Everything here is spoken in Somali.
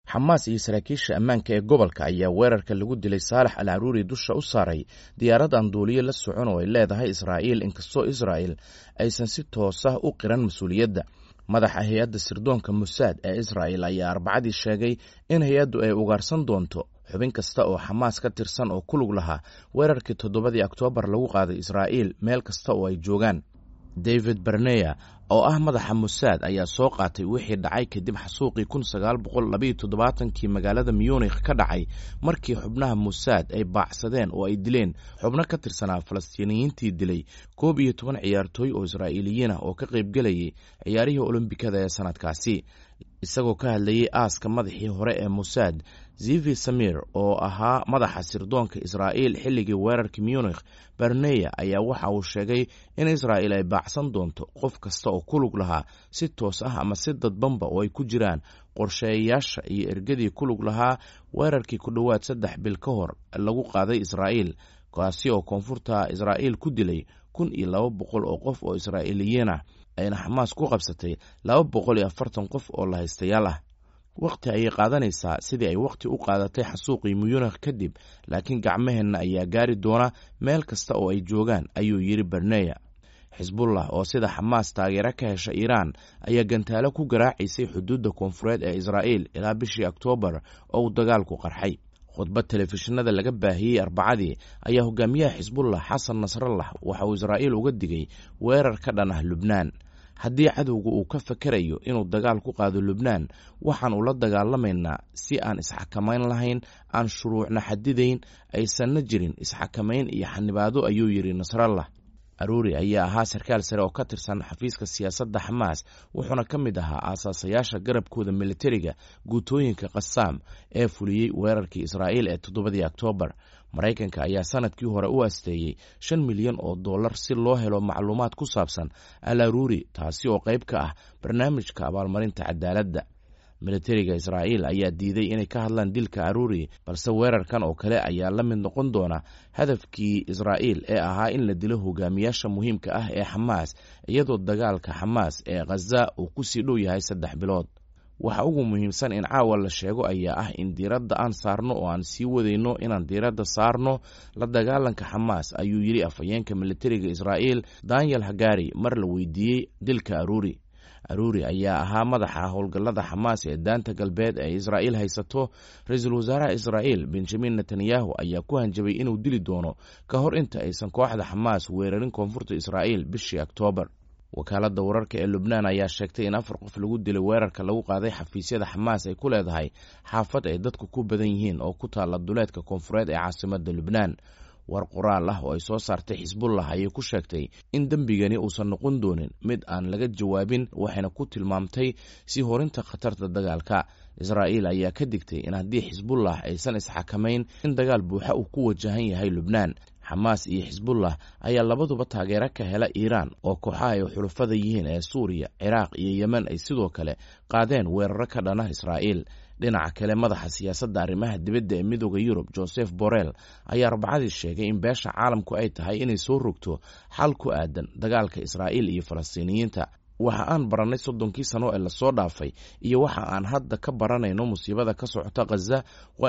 xamaas iyo saraakiisha ammaanka ee gobolka ayaa weerarka lagu dilay saalax al caruuri dusha u saaray diyaarad aan duuliye la socon oo ay leedahay israa'iil inkastoo israa'el aysan si toosah u qiran mas-uuliyadda madaxa hay-adda sirdoonka musaad ee israa'el ayaa arbacadii sheegay in hay-addu ay ugaarsan doonto xubin kasta oo xamaas ka tirsan oo ku lug lahaa weerarkii toddobadii oktoobar lagu qaaday israa'iil meel kasta oo ay joogaan david berneya oo ah madaxa musaad ayaa soo qaatay wixii dhacay kadib xasuuqii kun sagaal boqol labayo toddobaatankii magaalada munikh ka dhacay markii xubnaha musaad ay baacsadeen oo ay dileen xubno ka tirsanaa falastiiniyiintii dilay koob iyo toban ciyaartooy oo israa'iiliyiin ah oo ka qaybgelayay ciyaarihii olombikada ee sanadkaasi isagoo ka hadlayey aaska madaxii hore ee musaad zivi samir oo ahaa madaxa sirdoonka israa'iil xilligii weerarkii munikh berneya ayaa waxa uu sheegay in israa'il ay baacsan doonto qof kasta oo ku lug lahaa si toos ah ama si dadbanba oo ay ku jiraan qorsheeyayaasha iyo ergadii ku lug lahaa weerarkii ku dhowaad saddex bil ka hor lagu qaaday israa'iil kaasi oo koonfurta israa'iil ku dilay kun iyo laba boqol oo qof oo israa'iiliyiin ah ayna xamaas ku qabsatay laba boqol iyo afartan qof oo lahaystayaal ah wakhti ayay qaadanaysaa sidii ay wakhti u qaadatay xasuuqii muyunikh kadib laakiin gacmaheenna ayaa gaari doona meel kasta oo ay joogaan ayuu yidhi berneya xisbullah oo sida xamaas taageero ka hesha iiraan ayaa gantaalo ku garaacaysay xuduudda koonfureed ee israa'iil ilaa bishii oktoobar oo uu dagaalku qarxay khudbad telefishinada laga baahiyey arbacadii ayaa hogaamiyaha xisbullah xasan nasrallah waxa uu israa'iil uga digay weerar ka dhan ah lubnaan haddii cadowga uu ka fakerayo inuu dagaal ku qaado lubnaan waxaan ula dagaalamaynaa si aan isxakamayn lahayn aan shuruucna xadidayn aysanna jirin isxakamayn iyo xanibaado ayuu yidhi nasrallah aruuri ayaa ahaa sarkaal sare oo ka tirsan xafiiska siyaasadda xamaas wuxuuna ka mid ahaa aasaasayaasha garabkooda militariga guutooyinka qasaam ee fuliyey weerarkii israa'iil ee toddobadii oktoobar maraykanka ayaa sanadkii hore u asteeyey shan milyan oo dollar si loo helo macluumaad ku saabsan al aruuri taasi oo qayb ka ah barnaamijka abaalmarinta cadaaladda militariga israa'iil ayaa diiday inay ka hadlaan dilka aruuri balse weerarkan oo kale ayaa la mid noqon doona hadafkii israa'iil ee ahaa in la dilo hogaamiyaasha muhiimka ah ee xamaas iyadoo dagaalka xamaas ee khaza uu ku sii dhow yahay saddex bilood waxa ugu muhiimsan in caawa la sheego ayaa ah in diiradda aan saarno oo aan sii wadayno inaan diiradda saarno la dagaalanka xamaas ayuu yidhi afhayeenka militariga israa'iil daniel hagari mar la weydiiyey dilka aruuri aruuri ayaa ahaa madaxa howlgallada xamaas ee daanta galbeed ee israa'iil haysato ra-iisul wasaaraha israa'iil benjamin netanyahu ayaa ku hanjabay inuu dili doono ka hor inta aysan kooxda xamaas weerarin koonfurta israa'iil bishii oktoobar wakaaladda wararka ee lubnaan ayaa sheegtay in afar qof lagu dilay weerarka lagu qaaday xafiisyada xamaas ay ku leedahay xaafad ay dadku ku badan yihiin oo ku taalla duleedka koonfureed ee caasimadda lubnaan war qoraal ah oo ay soo saartay xisbullah ayay ku sheegtay in dembigani uusan noqon doonin mid aan laga jawaabin waxayna ku tilmaamtay si horinta khatarta dagaalka israa'iil ayaa ka digtay in haddii xisbullah aysan isxakamayn in dagaal buuxa uu ku wajahan yahay lubnaan xamaas iyo xisbullah ayaa labaduba taageero ka hela iiraan oo kooxaha ay xulufada yihiin ee suuriya ciraaq iyo yemen ay sidoo kale qaadeen weeraro ka dhana israa'iil dhinaca kale madaxa siyaasadda arrimaha dibadda ee midooda yurub joseph borrell ayaa arbacadii sheegay in beesha caalamku ay tahay inay soo rogto xal ku aadan dagaalka israa'iil iyo falastiiniyiinta waxa aan barannay soddonkii sano ee lasoo dhaafay iyo waxa aan hadda ka baranayno musiibada ka socota khaza